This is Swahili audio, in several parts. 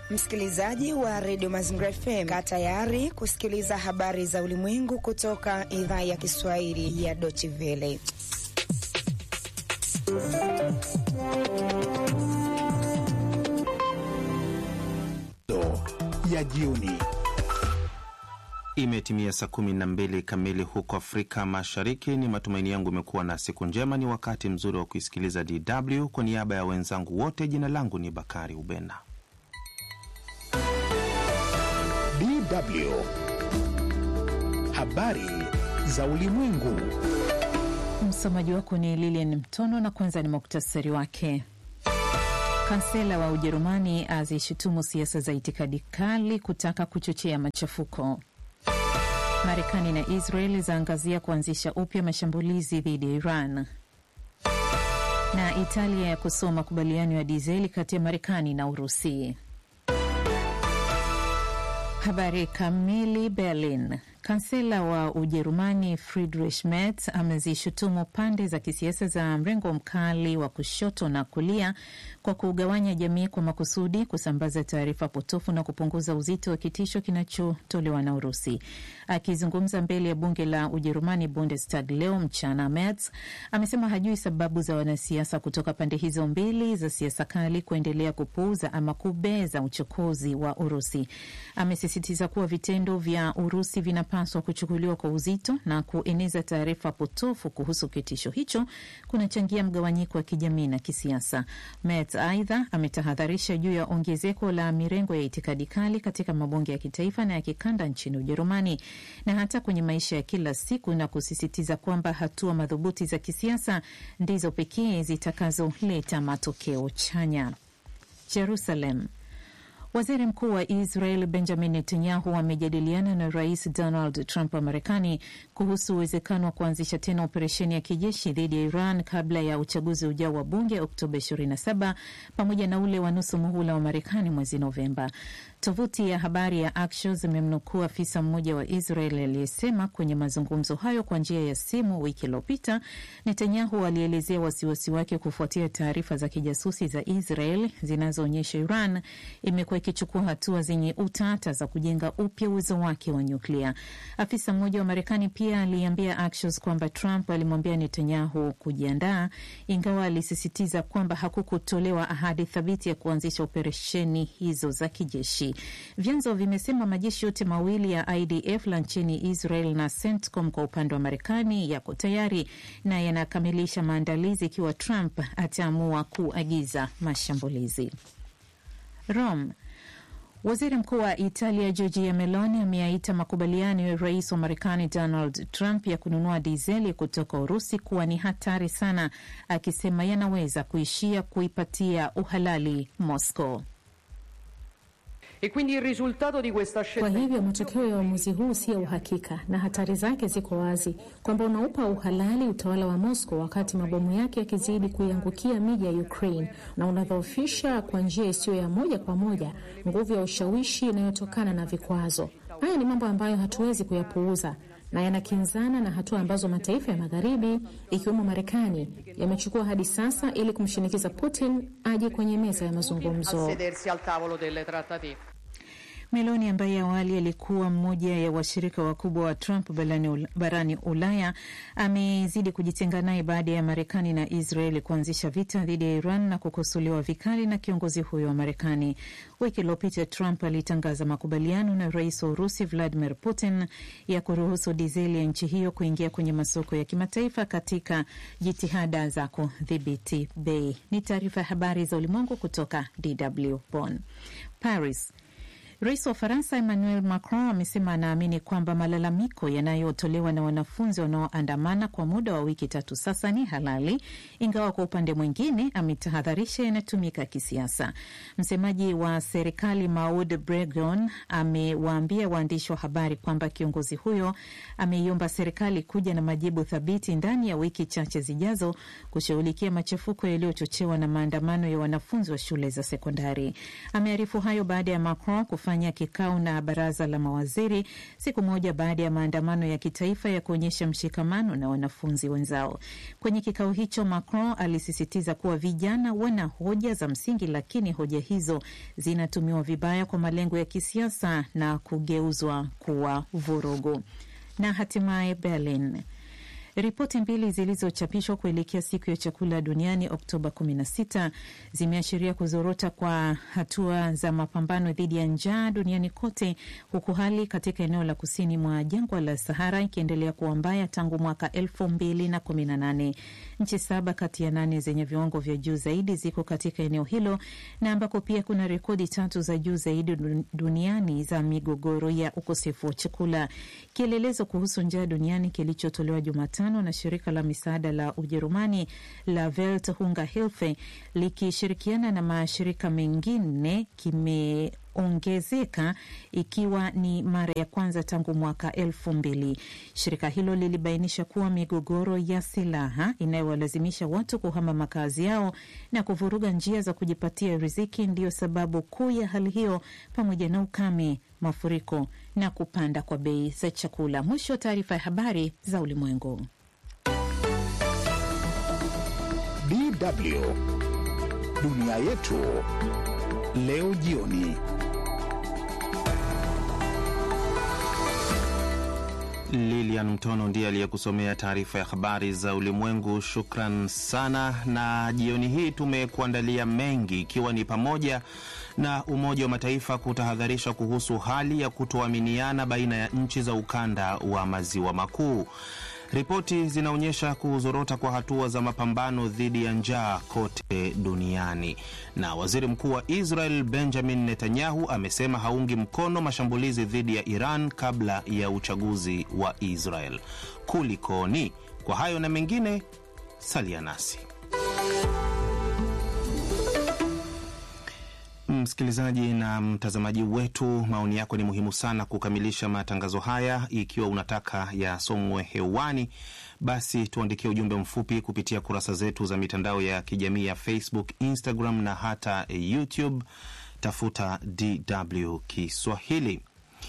Msikilizaji wa redio Mazingira FM, kaa tayari kusikiliza habari za ulimwengu kutoka idhaa ya Kiswahili ya Deutsche Welle. ya jioni. Imetimia saa kumi na mbili kamili huko Afrika Mashariki. Ni matumaini yangu imekuwa na siku njema. Ni wakati mzuri wa kuisikiliza DW. Kwa niaba ya wenzangu wote, jina langu ni Bakari Ubena. DW habari za ulimwengu. Msomaji wako ni Lilian Mtono, na kwanza ni muktasari wake. Kansela wa Ujerumani azishutumu siasa za itikadi kali kutaka kuchochea machafuko. Marekani na Israel zaangazia kuanzisha upya mashambulizi dhidi ya Iran, na Italia ya kusoa makubaliano ya dizeli kati ya Marekani na Urusi. Habari kamili. Berlin. Kansela wa Ujerumani Friedrich Merz amezishutumu pande za kisiasa za mrengo mkali wa kushoto na kulia kwa kugawanya jamii kwa makusudi, kusambaza taarifa potofu na kupunguza uzito wa kitisho kinachotolewa na Urusi. Akizungumza mbele ya bunge la Ujerumani, Bundestag, leo mchana, Merz amesema hajui sababu za wanasiasa kutoka pande hizo mbili za siasa kali kuendelea kupuuza ama kubeza uchokozi wa Urusi. Amesisitiza kuwa vitendo vya Urusi vina paswa kuchukuliwa kwa uzito na kueneza taarifa potofu kuhusu kitisho hicho kunachangia mgawanyiko wa kijamii na kisiasa. Merz aidha ametahadharisha juu ya ongezeko la mirengo ya itikadi kali katika mabunge ya kitaifa na ya kikanda nchini Ujerumani na hata kwenye maisha ya kila siku, na kusisitiza kwamba hatua madhubuti za kisiasa ndizo pekee zitakazoleta matokeo chanya. Jerusalem. Waziri mkuu wa Israel Benjamin Netanyahu amejadiliana na rais Donald Trump wa Marekani kuhusu uwezekano wa kuanzisha tena operesheni ya kijeshi dhidi ya Iran kabla ya uchaguzi ujao wa bunge Oktoba 27 pamoja na ule wa nusu muhula wa Marekani mwezi Novemba. Tovuti ya habari ya Axios imemnukuu afisa mmoja wa Israel aliyesema kwenye mazungumzo hayo kwa njia ya simu wiki iliyopita, Netanyahu alielezea wasiwasi wake kufuatia taarifa za kijasusi za Israel zinazoonyesha Iran imekuwa ikichukua hatua zenye utata za kujenga upya uwezo wake wa nyuklia. Afisa mmoja wa Marekani pia aliambia Axios kwamba Trump alimwambia Netanyahu kujiandaa, ingawa alisisitiza kwamba hakukutolewa ahadi thabiti ya kuanzisha operesheni hizo za kijeshi. Vyanzo vimesema majeshi yote mawili ya IDF la nchini Israel na CENTCOM kwa upande wa Marekani yako tayari na yanakamilisha maandalizi ikiwa Trump ataamua kuagiza mashambulizi. Rome. Waziri mkuu wa Italia Giorgia Meloni ameyaita makubaliano ya rais wa Marekani Donald Trump ya kununua dizeli kutoka Urusi kuwa ni hatari sana, akisema yanaweza kuishia kuipatia uhalali Moscow. Kwa hivyo matokeo ya uamuzi huu si ya uhakika na hatari zake ziko wazi, kwamba unaupa uhalali utawala wa Moscow wakati mabomu yake yakizidi kuiangukia miji ya Ukraine na unadhoofisha kwa njia isiyo ya moja kwa moja nguvu ya ushawishi inayotokana na vikwazo. Haya ni mambo ambayo hatuwezi kuyapuuza na yanakinzana na hatua ambazo mataifa ya magharibi ikiwemo Marekani yamechukua hadi sasa ili kumshinikiza Putin aje kwenye meza ya mazungumzo. Meloni ambaye awali alikuwa mmoja ya washirika wakubwa wa Trump barani, barani Ulaya amezidi kujitenga naye baada ya Marekani na Israeli kuanzisha vita dhidi ya Iran na kukosolewa vikali na kiongozi huyo wa Marekani. Wiki iliyopita Trump alitangaza makubaliano na rais wa Urusi Vladimir Putin ya kuruhusu dizeli ya nchi hiyo kuingia kwenye masoko ya kimataifa katika jitihada za kudhibiti bei. Ni taarifa ya habari za ulimwengu kutoka DW Bonn. Paris. Rais wa Faransa Emmanuel Macron amesema anaamini kwamba malalamiko yanayotolewa na wanafunzi wanaoandamana kwa muda wa wiki tatu sasa ni halali, ingawa kwa upande mwingine ametahadharisha yanatumika kisiasa. Msemaji wa serikali Maud Bregon amewaambia waandishi wa habari kwamba kiongozi huyo ameiomba serikali kuja na majibu thabiti ndani ya wiki chache zijazo kushughulikia machafuko yaliyochochewa na maandamano ya wanafunzi wa shule za sekondari. Amearifu hayo baada ya Macron amefanya kikao na baraza la mawaziri siku moja baada ya maandamano ya kitaifa ya kuonyesha mshikamano na wanafunzi wenzao. Kwenye kikao hicho, Macron alisisitiza kuwa vijana wana hoja za msingi, lakini hoja hizo zinatumiwa vibaya kwa malengo ya kisiasa na kugeuzwa kuwa vurugu. Na hatimaye Berlin. Ripoti mbili zilizochapishwa kuelekea siku ya chakula duniani Oktoba 16 zimeashiria kuzorota kwa hatua za mapambano dhidi ya njaa duniani kote, huku hali katika eneo la kusini mwa jangwa la Sahara ikiendelea kuwa mbaya tangu mwaka 2018. Nchi saba kati ya nane zenye viwango vya juu zaidi ziko katika eneo hilo na ambako pia kuna rekodi tatu za juu zaidi duniani za migogoro ya ukosefu wa chakula. Kielelezo kuhusu njaa duniani kilichotolewa Jumatano na shirika la misaada la Ujerumani la Welt Hunger Hilfe likishirikiana na mashirika mengine kimeongezeka ikiwa ni mara ya kwanza tangu mwaka elfu mbili. Shirika hilo lilibainisha kuwa migogoro ya silaha inayowalazimisha watu kuhama makazi yao na kuvuruga njia za kujipatia riziki ndiyo sababu kuu ya hali hiyo, pamoja na ukame, mafuriko na kupanda kwa bei za chakula. Mwisho wa taarifa ya habari za ulimwengu. DW dunia yetu leo jioni. Lilian Mtono ndiye aliyekusomea taarifa ya habari za ulimwengu. Shukran sana. Na jioni hii tumekuandalia mengi, ikiwa ni pamoja na Umoja wa Mataifa kutahadharisha kuhusu hali ya kutoaminiana baina ya nchi za ukanda wa maziwa makuu. Ripoti zinaonyesha kuzorota kwa hatua za mapambano dhidi ya njaa kote duniani. Na waziri mkuu wa Israel Benjamin Netanyahu amesema haungi mkono mashambulizi dhidi ya Iran kabla ya uchaguzi wa Israel. Kulikoni? Kwa hayo na mengine, salia nasi. Msikilizaji na mtazamaji wetu, maoni yako ni muhimu sana kukamilisha matangazo haya. Ikiwa unataka yasomwe hewani, basi tuandikie ujumbe mfupi kupitia kurasa zetu za mitandao ya kijamii ya Facebook, Instagram na hata YouTube. Tafuta DW Kiswahili.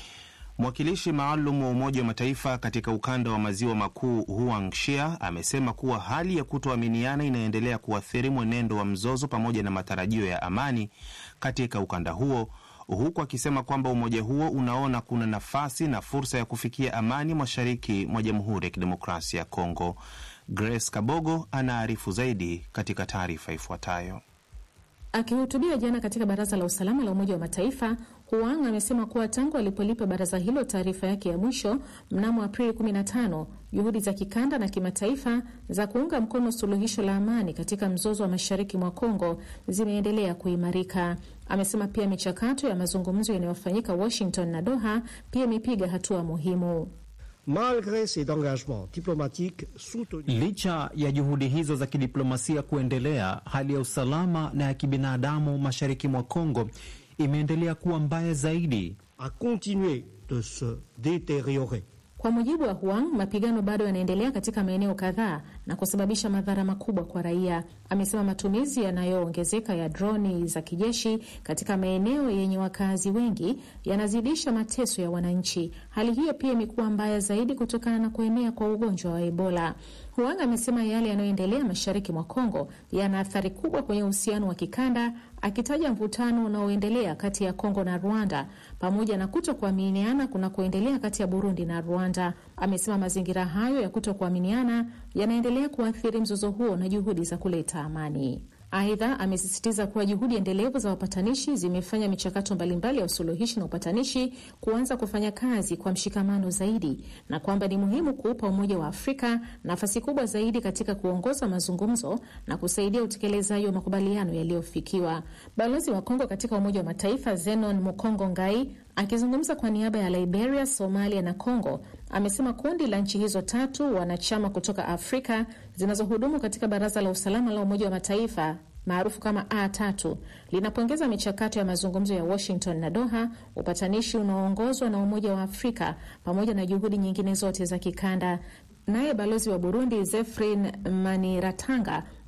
Mwakilishi maalum wa Umoja wa Mataifa katika ukanda wa maziwa makuu Huang Shia amesema kuwa hali ya kutoaminiana inaendelea kuathiri mwenendo wa mzozo pamoja na matarajio ya amani katika ukanda huo, huku akisema kwamba umoja huo unaona kuna nafasi na fursa ya kufikia amani mashariki mwa Jamhuri ya Kidemokrasia ya Kongo. Grace Kabogo anaarifu zaidi katika taarifa ifuatayo. Akihutubia jana katika Baraza la Usalama la Umoja wa Mataifa, Huang amesema kuwa tangu alipolipa baraza hilo taarifa yake ya mwisho mnamo Aprili 15 juhudi za kikanda na kimataifa za kuunga mkono suluhisho la amani katika mzozo wa mashariki mwa Kongo zimeendelea kuimarika. Amesema pia michakato ya mazungumzo yanayofanyika Washington na Doha pia imepiga hatua muhimu. Malgre ces engagements diplomatiques soutenus, licha ya juhudi hizo za kidiplomasia kuendelea, hali ya usalama na ya kibinadamu mashariki mwa Kongo imeendelea kuwa mbaya zaidi, a continué de se détériorer. Kwa mujibu wa Huang, mapigano bado yanaendelea katika maeneo kadhaa na kusababisha madhara makubwa kwa raia. Amesema matumizi yanayoongezeka ya droni za kijeshi katika maeneo yenye wakazi wengi yanazidisha mateso ya wananchi. Hali hiyo pia imekuwa mbaya zaidi kutokana na kuenea kwa ugonjwa wa Ebola. Huang amesema yale yanayoendelea mashariki mwa Kongo yana athari kubwa kwenye uhusiano wa kikanda, akitaja mvutano unaoendelea kati ya Kongo na Rwanda pamoja na kuto kuaminiana kunakoendelea kati ya Burundi na Rwanda. Amesema mazingira hayo ya kuto kuaminiana yanaendelea kuathiri mzozo huo na juhudi za kuleta amani. Aidha, amesisitiza kuwa juhudi endelevu za wapatanishi zimefanya michakato mbalimbali ya usuluhishi na upatanishi kuanza kufanya kazi kwa mshikamano zaidi na kwamba ni muhimu kuupa Umoja wa Afrika nafasi kubwa zaidi katika kuongoza mazungumzo na kusaidia utekelezaji wa makubaliano yaliyofikiwa. Balozi wa Kongo katika Umoja wa Mataifa Zenon Mukongo Ngai akizungumza kwa niaba ya Liberia, Somalia na Congo amesema kundi la nchi hizo tatu wanachama kutoka Afrika zinazohudumu katika Baraza la Usalama la Umoja wa Mataifa maarufu kama A3 linapongeza michakato ya mazungumzo ya Washington na Doha, upatanishi unaoongozwa na Umoja wa Afrika pamoja na juhudi nyingine zote za kikanda. Naye balozi wa Burundi Zefrin Maniratanga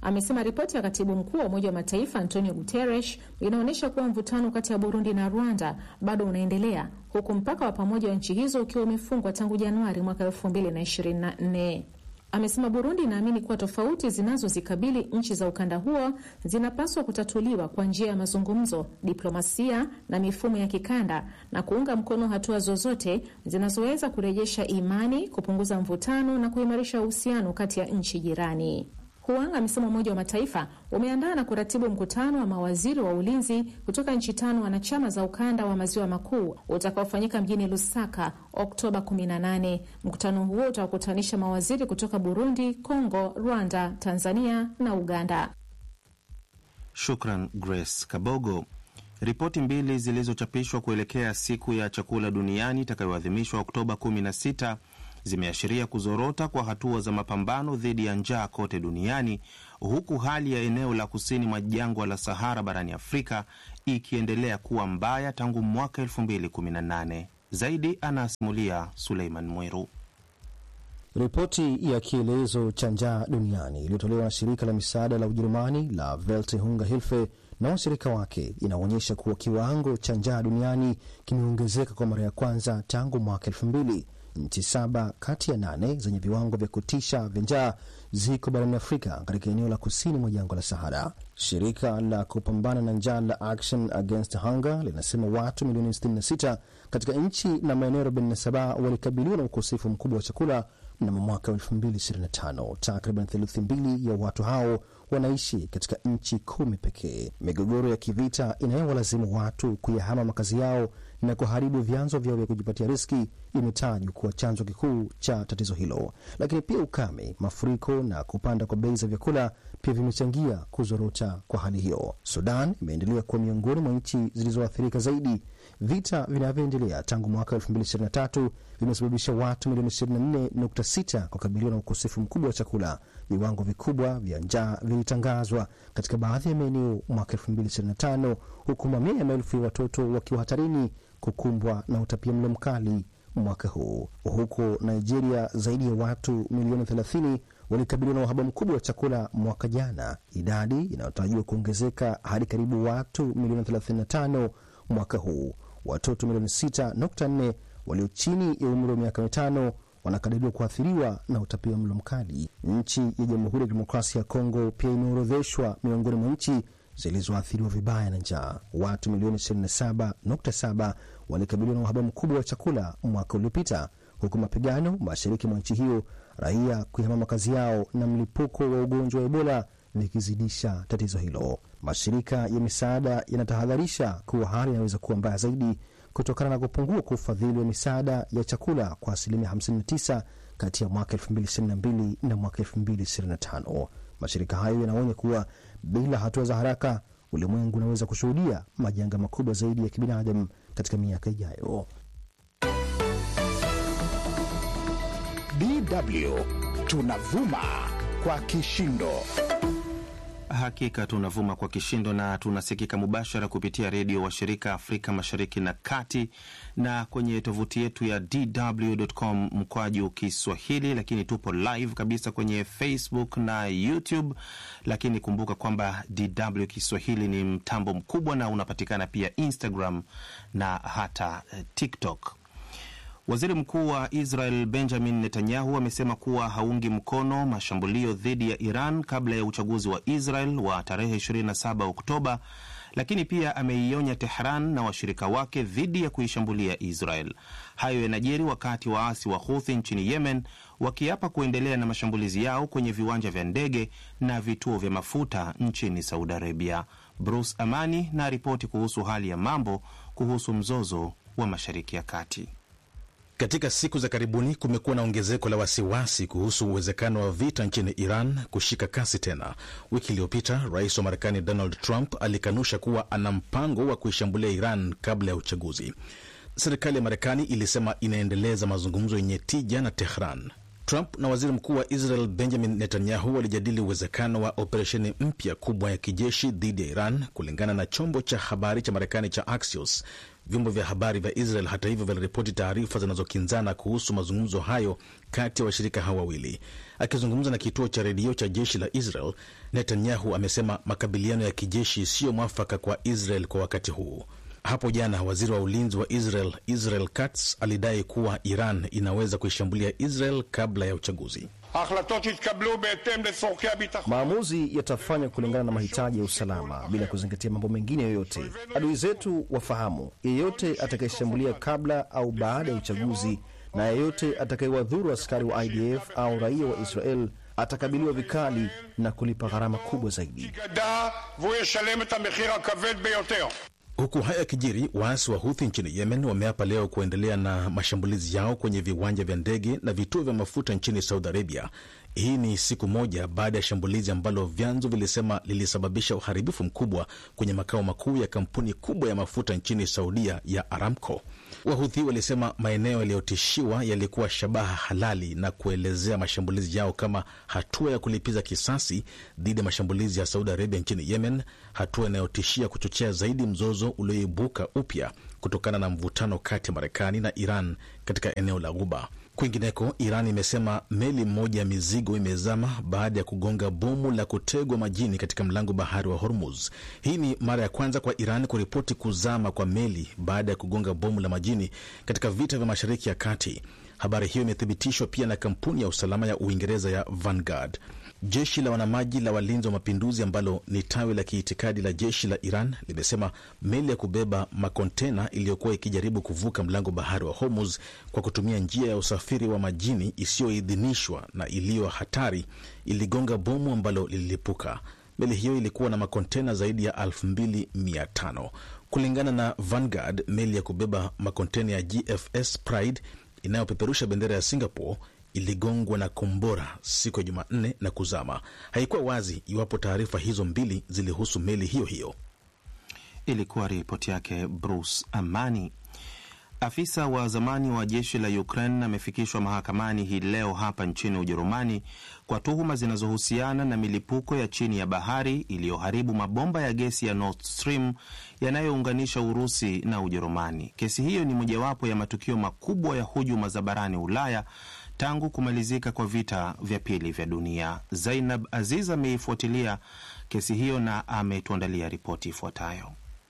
amesema ripoti ya katibu mkuu wa Umoja wa Mataifa Antonio Guterres inaonyesha kuwa mvutano kati ya Burundi na Rwanda bado unaendelea huku mpaka wa pamoja wa nchi hizo ukiwa umefungwa tangu Januari mwaka 2024. Amesema Burundi inaamini kuwa tofauti zinazozikabili nchi za ukanda huo zinapaswa kutatuliwa kwa njia ya mazungumzo, diplomasia na mifumo ya kikanda na kuunga mkono hatua zozote zinazoweza kurejesha imani, kupunguza mvutano na kuimarisha uhusiano kati ya nchi jirani. Huang amesema Umoja wa Mataifa umeandaa na kuratibu mkutano wa mawaziri wa ulinzi kutoka nchi tano wanachama za ukanda wa maziwa makuu utakaofanyika mjini Lusaka Oktoba 18. Mkutano huo utawakutanisha mawaziri kutoka Burundi, Kongo, Rwanda, Tanzania na Uganda. Shukran Grace Kabogo. Ripoti mbili zilizochapishwa kuelekea siku ya chakula duniani itakayoadhimishwa Oktoba 16 zimeashiria kuzorota kwa hatua za mapambano dhidi ya njaa kote duniani huku hali ya eneo la kusini mwa jangwa la Sahara barani Afrika ikiendelea kuwa mbaya tangu mwaka 2018. Zaidi anasimulia Suleiman Mweru. Ripoti ya kielezo cha njaa duniani iliyotolewa na shirika la misaada la Ujerumani la Welthungerhilfe na washirika wake inaonyesha kuwa kiwango cha njaa duniani kimeongezeka kwa mara ya kwanza tangu mwaka elfu mbili. Nchi saba kati ya nane zenye viwango vya kutisha vya njaa ziko barani Afrika katika eneo la kusini mwa jangwa la Sahara. Shirika la kupambana na njaa la Action Against Hunger linasema watu milioni 66 katika nchi na maeneo 47 walikabiliwa na ukosefu mkubwa wa chakula mnamo mwaka 2025. Takriban theluthi mbili ya watu hao wanaishi katika nchi kumi pekee. Migogoro ya kivita inayowalazimu watu kuyahama makazi yao na kuharibu vyanzo vyao vya kujipatia riski imetajwa kuwa chanzo kikuu cha tatizo hilo, lakini pia ukame, mafuriko na kupanda kwa bei za vyakula pia vimechangia kuzorota kwa hali hiyo. Sudan imeendelea kuwa miongoni mwa nchi zilizoathirika zaidi. Vita vinavyoendelea tangu mwaka 2023 vimesababisha watu milioni 24.6 kukabiliwa na ukosefu mkubwa wa chakula. Viwango vikubwa vya njaa vilitangazwa katika baadhi ya maeneo mwaka 2025 huku mamia ya maelfu ya watoto wakiwa hatarini kukumbwa na utapia mlo mkali mwaka huu. Huko Nigeria, zaidi ya watu milioni 30 walikabiliwa na uhaba mkubwa wa chakula mwaka jana, idadi inayotarajiwa kuongezeka hadi karibu watu milioni 35 mwaka huu. Watoto milioni 6.4 walio chini ya umri wa miaka mitano wanakadiriwa kuathiriwa na utapia mlo mkali. Nchi ya Jamhuri ya Kidemokrasia ya Kongo pia imeorodheshwa miongoni mwa nchi zilizoathiriwa vibaya na njaa. Watu milioni 27.7 walikabiliwa na uhaba mkubwa wa chakula mwaka uliopita, huku mapigano mashariki mwa nchi hiyo, raia kuhama makazi yao na mlipuko wa ugonjwa wa Ebola vikizidisha tatizo hilo. Mashirika ya misaada yanatahadharisha kuwa hali inaweza kuwa mbaya zaidi kutokana na kupungua kwa ufadhili wa misaada ya chakula kwa asilimia 59 kati ya mwaka 2022 na mwaka 2025. Mashirika hayo yanaonya kuwa bila hatua za haraka, ulimwengu unaweza kushuhudia majanga makubwa zaidi ya kibinadamu katika miaka ijayo. DW tunavuma kwa kishindo. Hakika tunavuma kwa kishindo na tunasikika mubashara kupitia redio washirika Afrika Mashariki na Kati na kwenye tovuti yetu ya dw.com mkwaju Kiswahili, lakini tupo live kabisa kwenye Facebook na YouTube. Lakini kumbuka kwamba DW Kiswahili ni mtambo mkubwa na unapatikana pia Instagram na hata TikTok. Waziri Mkuu wa Israel Benjamin Netanyahu amesema kuwa haungi mkono mashambulio dhidi ya Iran kabla ya uchaguzi wa Israel wa tarehe 27 Oktoba, lakini pia ameionya Tehran na washirika wake dhidi ya kuishambulia Israel. Hayo yanajiri wakati waasi wa Houthi nchini Yemen wakiapa kuendelea na mashambulizi yao kwenye viwanja vya ndege na vituo vya mafuta nchini Saudi Arabia. Bruce Amani na ripoti kuhusu hali ya mambo kuhusu mzozo wa Mashariki ya Kati. Katika siku za karibuni kumekuwa na ongezeko la wasiwasi kuhusu uwezekano wa vita nchini Iran kushika kasi tena. Wiki iliyopita rais wa Marekani Donald Trump alikanusha kuwa ana mpango wa kuishambulia Iran kabla ya uchaguzi. Serikali ya Marekani ilisema inaendeleza mazungumzo yenye tija na Tehran. Trump na waziri mkuu wa Israel Benjamin Netanyahu walijadili uwezekano wa operesheni mpya kubwa ya kijeshi dhidi ya Iran, kulingana na chombo cha habari cha Marekani cha Axios. Vyombo vya habari vya Israel hata hivyo viliripoti taarifa zinazokinzana kuhusu mazungumzo hayo kati ya washirika hao wawili. Akizungumza na kituo cha redio cha jeshi la Israel, Netanyahu amesema makabiliano ya kijeshi siyo mwafaka kwa Israel kwa wakati huu. Hapo jana waziri wa ulinzi wa Israel Israel Katz alidai kuwa Iran inaweza kuishambulia Israel kabla ya uchaguzi. Maamuzi yatafanywa kulingana na mahitaji ya usalama bila kuzingatia mambo mengine yoyote. Adui zetu wafahamu, yeyote atakayeshambulia kabla au baada ya uchaguzi na yeyote atakayewadhuru askari wa IDF au raia wa Israel atakabiliwa vikali na kulipa gharama kubwa zaidi. Huku haya yakijiri, waasi wa Huthi nchini Yemen wameapa leo kuendelea na mashambulizi yao kwenye viwanja vya ndege na vituo vya mafuta nchini Saudi Arabia. Hii ni siku moja baada ya shambulizi ambalo vyanzo vilisema lilisababisha uharibifu mkubwa kwenye makao makuu ya kampuni kubwa ya mafuta nchini Saudia ya Aramco. Wahuthi walisema maeneo yaliyotishiwa yalikuwa shabaha halali na kuelezea mashambulizi yao kama hatua ya kulipiza kisasi dhidi ya mashambulizi ya Saudi Arabia nchini Yemen, hatua inayotishia kuchochea zaidi mzozo ulioibuka upya kutokana na mvutano kati ya Marekani na Iran katika eneo la Ghuba. Kwingineko, Iran imesema meli moja ya mizigo imezama baada ya kugonga bomu la kutegwa majini katika mlango bahari wa Hormuz. Hii ni mara ya kwanza kwa Iran kuripoti kuzama kwa meli baada ya kugonga bomu la majini katika vita vya Mashariki ya Kati. Habari hiyo imethibitishwa pia na kampuni ya usalama ya Uingereza ya Vanguard. Jeshi la wanamaji la walinzi wa mapinduzi ambalo ni tawi la kiitikadi la jeshi la Iran limesema meli ya kubeba makontena iliyokuwa ikijaribu kuvuka mlango bahari wa Hormuz kwa kutumia njia ya usafiri wa majini isiyoidhinishwa na iliyo hatari iligonga bomu ambalo lililipuka. Meli hiyo ilikuwa na makontena zaidi ya 2500 kulingana na Vanguard. Meli ya kubeba makontena ya GFS Pride inayopeperusha bendera ya Singapore iligongwa na kombora siku ya Jumanne na kuzama. Haikuwa wazi iwapo taarifa hizo mbili zilihusu meli hiyo hiyo. Ilikuwa ripoti yake Bruce Amani. Afisa wa zamani wa jeshi la Ukraine amefikishwa mahakamani hii leo hapa nchini Ujerumani kwa tuhuma zinazohusiana na milipuko ya chini ya bahari iliyoharibu mabomba ya gesi ya Nord Stream yanayounganisha Urusi na Ujerumani. Kesi hiyo ni mojawapo ya matukio makubwa ya hujuma za barani Ulaya tangu kumalizika kwa vita vya pili vya dunia. Zainab Aziz ameifuatilia kesi hiyo na ametuandalia ripoti ifuatayo.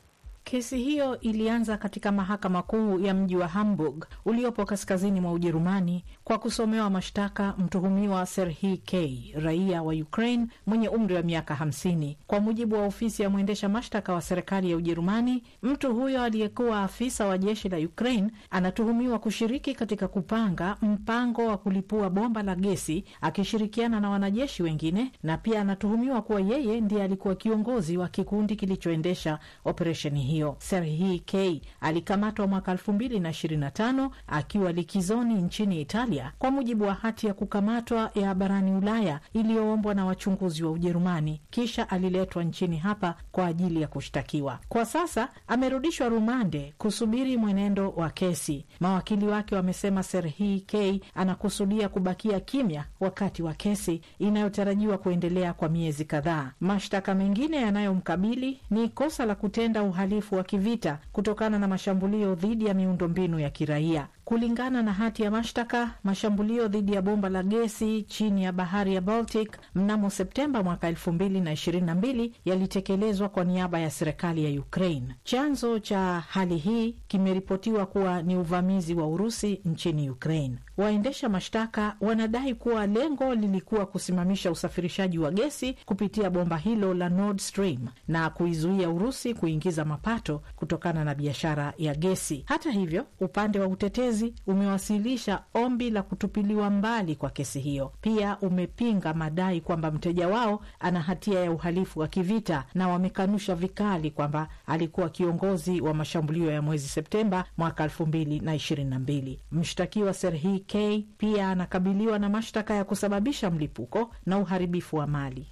Kesi hiyo ilianza katika mahakama kuu ya mji wa Hamburg uliopo kaskazini mwa Ujerumani kwa kusomewa mashtaka mtuhumiwa Serhii K, raia wa Ukraine mwenye umri wa miaka 50. Kwa mujibu wa ofisi ya mwendesha mashtaka wa serikali ya Ujerumani, mtu huyo aliyekuwa afisa wa jeshi la Ukraine anatuhumiwa kushiriki katika kupanga mpango wa kulipua bomba la gesi akishirikiana na wanajeshi wengine, na pia anatuhumiwa kuwa yeye ndiye alikuwa kiongozi wa kikundi kilichoendesha operesheni hiyo. Serhii K alikamatwa mwaka elfu mbili na ishirini na tano akiwa likizoni nchini Italia kwa mujibu wa hati ya kukamatwa ya barani Ulaya iliyoombwa na wachunguzi wa Ujerumani. Kisha aliletwa nchini hapa kwa ajili ya kushtakiwa. Kwa sasa amerudishwa rumande kusubiri mwenendo wa kesi. Mawakili wake wamesema Serhii K anakusudia kubakia kimya wakati wa kesi inayotarajiwa kuendelea kwa miezi kadhaa. Mashtaka mengine yanayomkabili ni kosa la kutenda uhalifu wa kivita kutokana na mashambulio dhidi ya miundombinu ya kiraia. Kulingana na hati ya mashtaka, mashambulio dhidi ya bomba la gesi chini ya bahari ya Baltic mnamo Septemba mwaka elfu mbili na ishirini na mbili yalitekelezwa kwa niaba ya serikali ya Ukraine. Chanzo cha hali hii kimeripotiwa kuwa ni uvamizi wa Urusi nchini Ukraine. Waendesha mashtaka wanadai kuwa lengo lilikuwa kusimamisha usafirishaji wa gesi kupitia bomba hilo la Nord Stream na kuizuia Urusi kuingiza mapato kutokana na biashara ya gesi. Hata hivyo, upande wa utetezi umewasilisha ombi la kutupiliwa mbali kwa kesi hiyo. Pia umepinga madai kwamba mteja wao ana hatia ya uhalifu wa kivita na wamekanusha vikali kwamba alikuwa kiongozi wa mashambulio ya mwezi Septemba mwaka elfu mbili na ishirini na mbili. Mshtakiwa Serhii K pia anakabiliwa na mashtaka ya kusababisha mlipuko na uharibifu wa mali.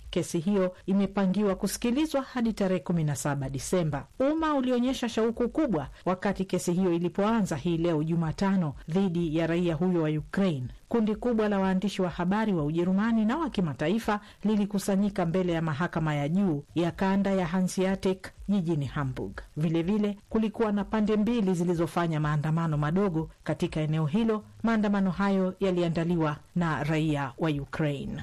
Kesi hiyo imepangiwa kusikilizwa hadi tarehe 17 Disemba. Umma ulionyesha shauku kubwa wakati kesi hiyo ilipoanza hii leo Jumatano dhidi ya raia huyo wa Ukraine. Kundi kubwa la waandishi wa habari wa Ujerumani na wa kimataifa lilikusanyika mbele ya mahakama ya juu ya kanda ya Hanseatic jijini Hamburg. Vilevile kulikuwa na pande mbili zilizofanya maandamano madogo katika eneo hilo. Maandamano hayo yaliandaliwa na raia wa Ukraine.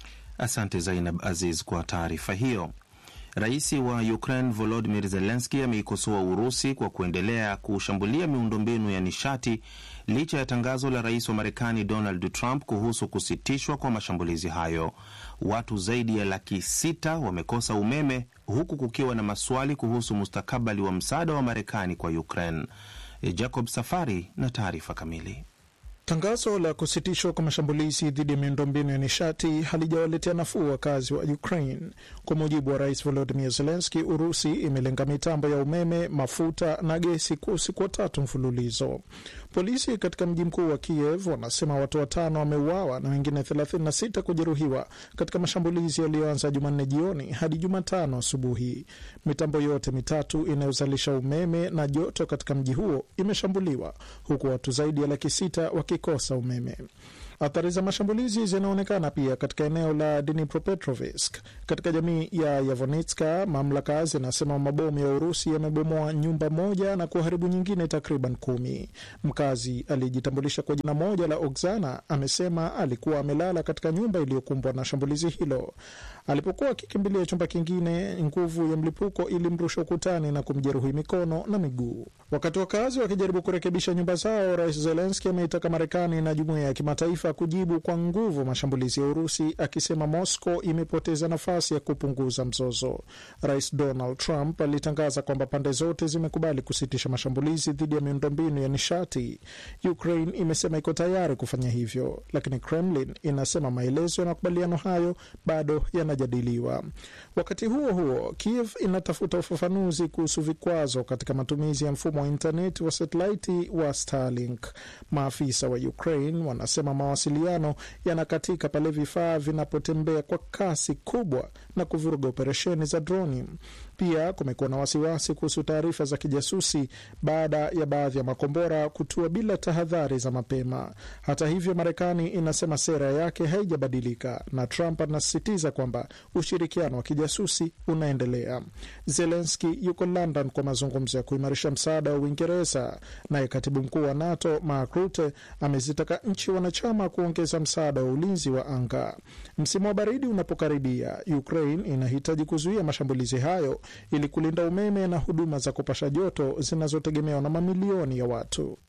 Asante Zainab Aziz kwa taarifa hiyo. Rais wa Ukraine Volodimir Zelenski ameikosoa Urusi kwa kuendelea kushambulia miundombinu ya nishati licha ya tangazo la rais wa Marekani Donald Trump kuhusu kusitishwa kwa mashambulizi hayo. Watu zaidi ya laki sita wamekosa umeme huku kukiwa na maswali kuhusu mustakabali wa msaada wa Marekani kwa Ukraine. Jacob Safari na taarifa kamili. Tangazo la kusitishwa kwa mashambulizi dhidi ya miundombinu ya nishati halijawaletea nafuu wakazi wa Ukraine. Kwa mujibu wa rais Volodimir Zelenski, Urusi imelenga mitambo ya umeme, mafuta na gesi kwa usiku wa tatu mfululizo. Polisi katika mji mkuu wa Kiev wanasema watu watano wameuawa na wengine 36 kujeruhiwa katika mashambulizi yaliyoanza Jumanne jioni hadi Jumatano asubuhi. Mitambo yote mitatu inayozalisha umeme na joto katika mji huo imeshambuliwa huku watu zaidi ya laki sita wakikosa umeme. Athari za mashambulizi zinaonekana pia katika eneo la Dnipropetrovsk katika jamii ya Yavonitska. Mamlaka zinasema mabomu ya Urusi yamebomoa nyumba moja na kuharibu nyingine takriban kumi. Mkazi aliyejitambulisha kwa jina moja la Oksana amesema alikuwa amelala katika nyumba iliyokumbwa na shambulizi hilo. Alipokuwa akikimbilia chumba kingine, nguvu ya mlipuko ilimrusha ukutani na kumjeruhi mikono na miguu. Wakati wakazi wakijaribu kurekebisha nyumba zao, Rais Zelenski ameitaka Marekani na jumuiya ya kimataifa kujibu kwa nguvu mashambulizi ya Urusi, akisema Moscow imepoteza nafasi ya kupunguza mzozo. Rais Donald Trump alitangaza kwamba pande zote zimekubali kusitisha mashambulizi dhidi ya miundombinu ya nishati. Ukraine imesema iko tayari kufanya hivyo, lakini Kremlin inasema maelezo ya makubaliano hayo bado yanajadiliwa. Wakati huo huo, Kiev inatafuta ufafanuzi kuhusu vikwazo katika matumizi ya mfumo wa intaneti wa satelaiti wa Starlink. Maafisa wa Ukraine wanasema mawasiliano yanakatika pale vifaa vinapotembea kwa kasi kubwa na kuvuruga operesheni za droni. Pia kumekuwa na wasiwasi kuhusu taarifa za kijasusi baada ya baadhi ya makombora kutua bila tahadhari za mapema. Hata hivyo, Marekani inasema sera yake haijabadilika na Trump anasisitiza kwamba ushirikiano wa kijasusi unaendelea. Zelenski yuko London kwa mazungumzo ya kuimarisha msaada wa Uingereza, naye katibu mkuu wa NATO Mark Rutte amezitaka nchi wanachama kuongeza msaada wa ulinzi wa anga. Msimu wa baridi unapokaribia, Ukraine inahitaji kuzuia mashambulizi hayo ili kulinda umeme na huduma za kupasha joto zinazotegemewa na mamilioni ya watu.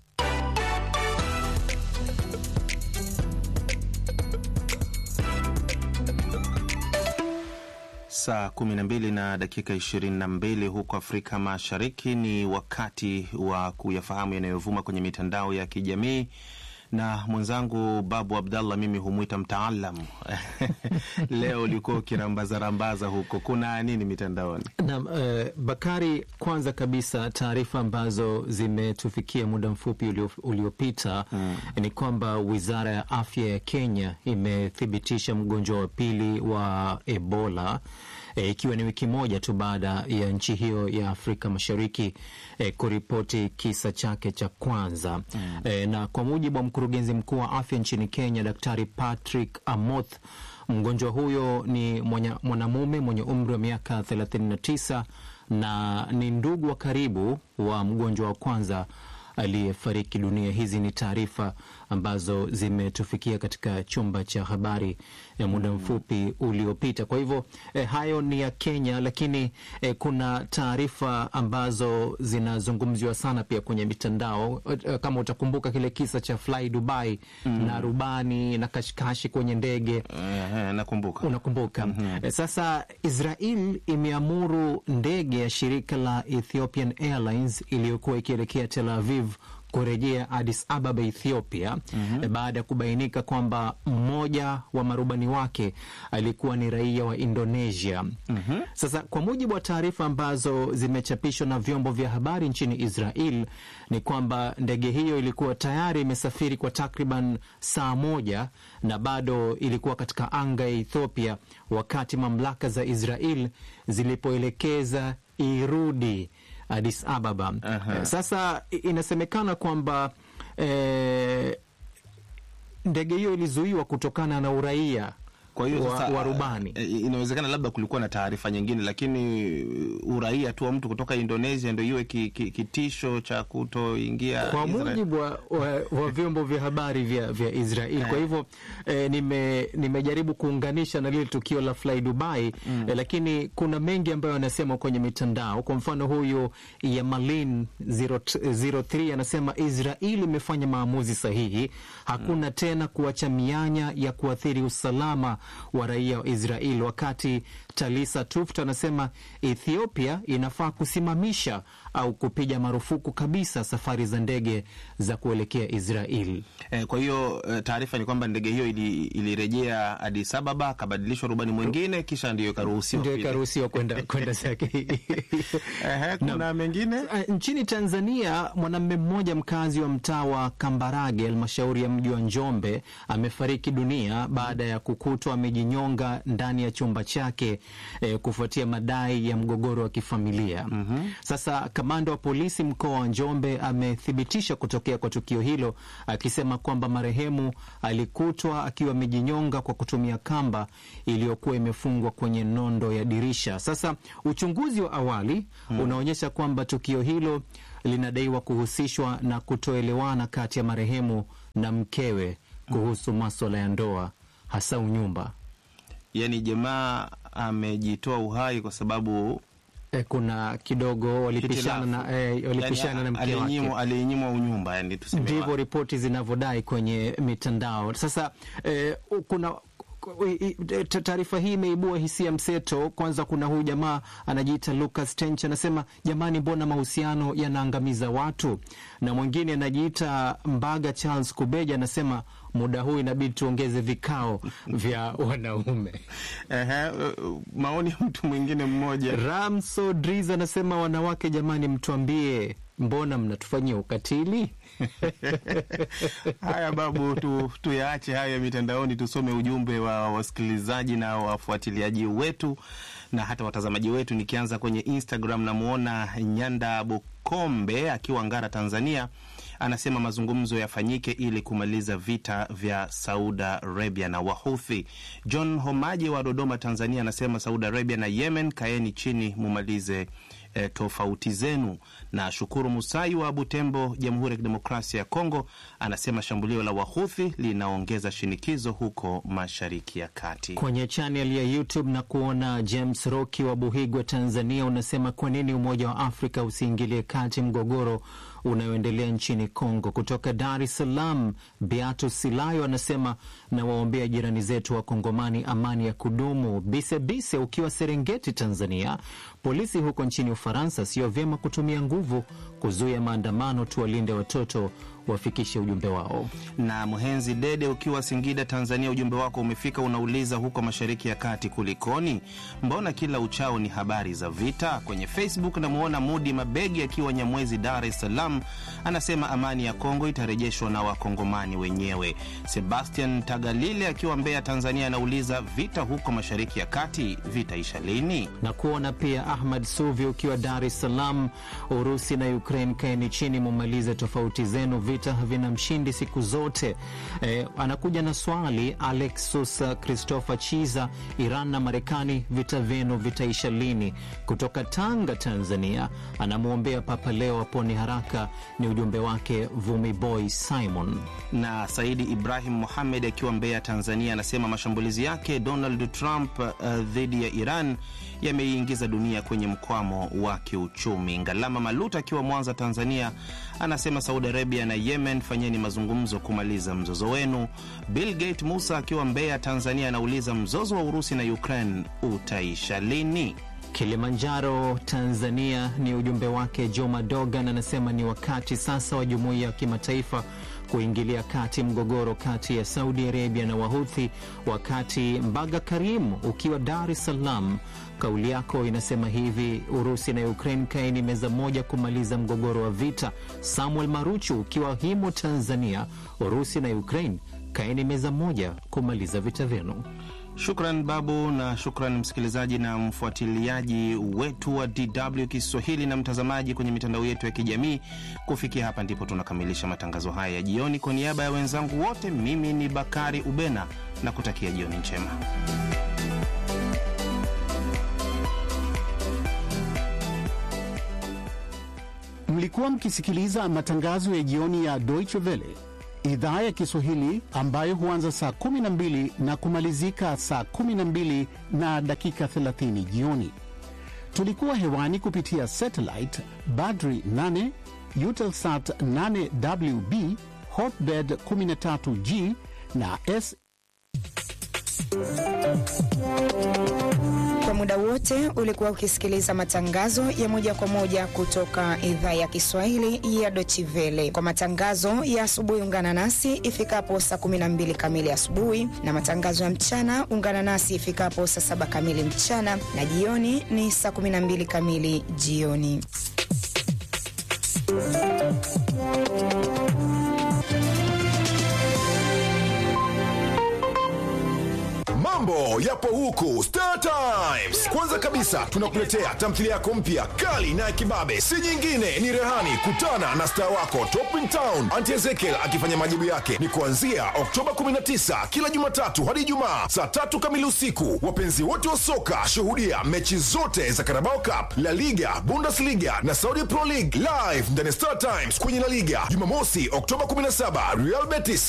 Saa 12 na dakika 22 huko Afrika Mashariki ni wakati wa kuyafahamu yanayovuma kwenye mitandao ya kijamii na mwenzangu Babu Abdallah, mimi humwita mtaalam leo ulikuwa ukirambazarambaza huko, kuna nini mitandaoni? Naam, eh, Bakari, kwanza kabisa taarifa ambazo zimetufikia muda mfupi ulio, uliopita mm, ni kwamba wizara ya afya ya Kenya imethibitisha mgonjwa wa pili wa Ebola E, ikiwa ni wiki moja tu baada ya nchi hiyo ya Afrika Mashariki e, kuripoti kisa chake cha kwanza mm. E, na kwa mujibu wa mkurugenzi mkuu wa afya nchini Kenya Daktari Patrick Amoth, mgonjwa huyo ni mwanamume mwenye umri wa miaka 39 na ni ndugu wa karibu wa mgonjwa wa kwanza aliyefariki dunia. Hizi ni taarifa ambazo zimetufikia katika chumba cha habari ya muda mfupi uliopita. Kwa hivyo eh, hayo ni ya Kenya, lakini eh, kuna taarifa ambazo zinazungumziwa sana pia kwenye mitandao eh, kama utakumbuka kile kisa cha Fly Dubai mm. na rubani na kashikashi kwenye ndege eh, nakumbuka. Unakumbuka mm -hmm. eh, sasa Israel imeamuru ndege ya shirika la Ethiopian Airlines iliyokuwa ikielekea Tel Aviv kurejea Addis Ababa, Ethiopia mm -hmm. baada ya kubainika kwamba mmoja wa marubani wake alikuwa ni raia wa Indonesia mm -hmm. Sasa kwa mujibu wa taarifa ambazo zimechapishwa na vyombo vya habari nchini Israel ni kwamba ndege hiyo ilikuwa tayari imesafiri kwa takriban saa moja na bado ilikuwa katika anga ya Ethiopia wakati mamlaka za Israel zilipoelekeza irudi Addis Ababa. Aha. Sasa inasemekana kwamba eh, ndege hiyo ilizuiwa kutokana na uraia Kwa hiyo wa, sasa, wa rubani. eh, inawezekana labda kulikuwa na taarifa nyingine, lakini uraia tu wa mtu kutoka Indonesia ndio iwe ki, ki, kitisho cha kutoingia kwa Israel. mujibu wa, wa, wa vyombo vya habari vya, vya Israel. Kwa hivyo eh, nime, nimejaribu kuunganisha na lile tukio la Fly Dubai mm. eh, lakini kuna mengi ambayo anasema kwenye mitandao. Kwa mfano huyu Yamalin 03 anasema Israel imefanya maamuzi sahihi, hakuna tena kuacha mianya ya kuathiri usalama wa raia wa Israel, wakati Talisa Tuft anasema Ethiopia inafaa kusimamisha au kupiga marufuku kabisa safari za ndege za kuelekea Israel. Eh, kwa hiyo eh, taarifa ni kwamba ndege hiyo ili- ilirejea Addis Ababa, akabadilishwa rubani mwingine, kisha ndiyo ikaruhusiwa ndio kupita. ikaruhusiwa kwenda kwenda zake. Ehe, kuna mengine Uh, nchini Tanzania, mwanamume mmoja mkazi wa mtaa wa Kambarage, halmashauri ya mji wa Njombe, amefariki dunia baada ya kukutwa amejinyonga ndani ya chumba chake eh, kufuatia madai ya mgogoro wa kifamilia. Sasa kamanda wa polisi mkoa wa Njombe amethibitisha kutokea kwa tukio hilo, akisema kwamba marehemu alikutwa akiwa amejinyonga kwa kutumia kamba iliyokuwa imefungwa kwenye nondo ya dirisha. Sasa uchunguzi wa awali unaonyesha kwamba tukio hilo linadaiwa kuhusishwa na kutoelewana kati ya marehemu na mkewe kuhusu maswala ya ndoa, hasa unyumba. yani jamaa amejitoa uhai kwa sababu E, kuna kidogo walipishana na, e, walipishana na mke wake. alinyimwa alinyimwa unyumba, yani tuseme ndivyo ripoti zinavyodai kwenye mitandao. Sasa eh, kuna i- i- taarifa hii imeibua hisia mseto. Kwanza kuna huyu jamaa anajiita Lucas Tench anasema, jamani, mbona mahusiano yanaangamiza watu? Na mwingine anajiita Mbaga Charles Kubeja anasema, muda huu inabidi tuongeze vikao vya wanaume. Ehe, uh, maoni ya mtu mwingine mmoja Ramso Driz anasema, wanawake jamani, mtuambie mbona mnatufanyia ukatili? Haya babu, tu, tuyaache hayo ya mitandaoni, tusome ujumbe wa wasikilizaji na wafuatiliaji wetu na hata watazamaji wetu. Nikianza kwenye Instagram, namwona Nyanda Bukombe akiwa Ngara, Tanzania, anasema mazungumzo yafanyike ili kumaliza vita vya Saudi Arabia na Wahuthi. John Homaji wa Dodoma, Tanzania, anasema Saudi Arabia na Yemen, kaeni chini mumalize e, tofauti zenu. Na Shukuru Musai wa Butembo, Jamhuri ya Kidemokrasia ya Kongo, anasema shambulio la Wahuthi linaongeza shinikizo huko Mashariki ya Kati. Kwenye chanel ya YouTube na kuona James Roki wa Buhigwa, Tanzania, unasema kwa nini Umoja wa Afrika usiingilie kati mgogoro unaoendelea nchini Kongo. Kutoka Dar es Salaam, Beato Silayo anasema nawaombea jirani zetu wa Kongomani amani ya kudumu. Bisebise ukiwa Serengeti, Tanzania, polisi huko nchini Ufaransa, sio vyema kutumia nguvu kuzuia maandamano, tuwalinde watoto wafikishe ujumbe wao. Na Mhenzi Dede ukiwa Singida, Tanzania, ujumbe wako umefika. Unauliza huko Mashariki ya Kati kulikoni? Mbona kila uchao ni habari za vita? Kwenye Facebook namwona Mudi Mabegi akiwa Nyamwezi, Dar es Salaam, anasema amani ya Kongo itarejeshwa na Wakongomani wenyewe. Sebastian Tagalile akiwa Mbeya, Tanzania, anauliza vita huko Mashariki ya Kati vitaisha lini? na kuona pia Ahmad Suvi ukiwa Dar es Salaam, Urusi na Ukraine, kaeni chini mumalize tofauti zenu, vita havina mshindi siku zote. Eh, anakuja na swali Alexus Christopher Chiza, Iran na Marekani, vita vyenu vitaisha lini? Kutoka Tanga, Tanzania, anamwombea Papa Leo apone haraka, ni ujumbe wake Vumi Boy Simon. na Saidi Ibrahim Mohamed akiwa Mbeya, Tanzania, anasema mashambulizi yake Donald Trump uh, dhidi ya Iran yameiingiza dunia kwenye mkwamo wa kiuchumi. Ngalama Maluta akiwa Mwanza, Tanzania, anasema Saudi Arabia na Yemen, fanyeni mazungumzo kumaliza mzozo wenu. Bill Gate Musa akiwa Mbeya, Tanzania, anauliza mzozo wa Urusi na Ukraine utaisha lini? Kilimanjaro, Tanzania ni ujumbe wake. Joma Dogan anasema ni wakati sasa wa jumuiya ya kimataifa kuingilia kati mgogoro kati ya Saudi Arabia na Wahuthi. Wakati Mbaga Karim ukiwa Dar es Salaam, kauli yako inasema hivi: Urusi na Ukraine kaeni meza moja kumaliza mgogoro wa vita. Samuel Maruchu ukiwa Himo, Tanzania, Urusi na Ukraine kaeni meza moja kumaliza vita vyenu. Shukran Babu, na shukran msikilizaji na mfuatiliaji wetu wa DW Kiswahili na mtazamaji kwenye mitandao yetu ya kijamii. Kufikia hapa ndipo tunakamilisha matangazo haya ya jioni. Kwa niaba ya wenzangu wote, mimi ni Bakari Ubena na kutakia jioni njema. Mlikuwa mkisikiliza matangazo ya jioni ya Deutsche Welle idhaa ya Kiswahili ambayo huanza saa 12 na kumalizika saa 12 na dakika 30 jioni. Tulikuwa hewani kupitia satellite Badri 8, Eutelsat 8WB, Hotbird 13G na S Kwa muda wote ulikuwa ukisikiliza matangazo ya moja kwa moja kutoka idhaa ya Kiswahili ya Deutsche Welle. Kwa matangazo ya asubuhi, ungana nasi ifikapo saa 12 kamili asubuhi, na matangazo ya mchana ungana nasi ifikapo saa saba kamili mchana, na jioni ni saa 12 kamili jioni. Mambo yapo huku Star Times. Kwanza kabisa tunakuletea tamthilia yako mpya kali na ya kibabe, si nyingine ni Rehani. Kutana na star wako Top in Town Auntie Ezekiel akifanya majibu yake, ni kuanzia Oktoba 19 kila Jumatatu hadi Ijumaa saa tatu kamili usiku. Wapenzi wote wa soka, shuhudia mechi zote za Carabao Cup, La Liga, Bundesliga na Saudi Pro League live ndani ya Star Times kwenye La Liga. Jumamosi Oktoba 17 Real Betis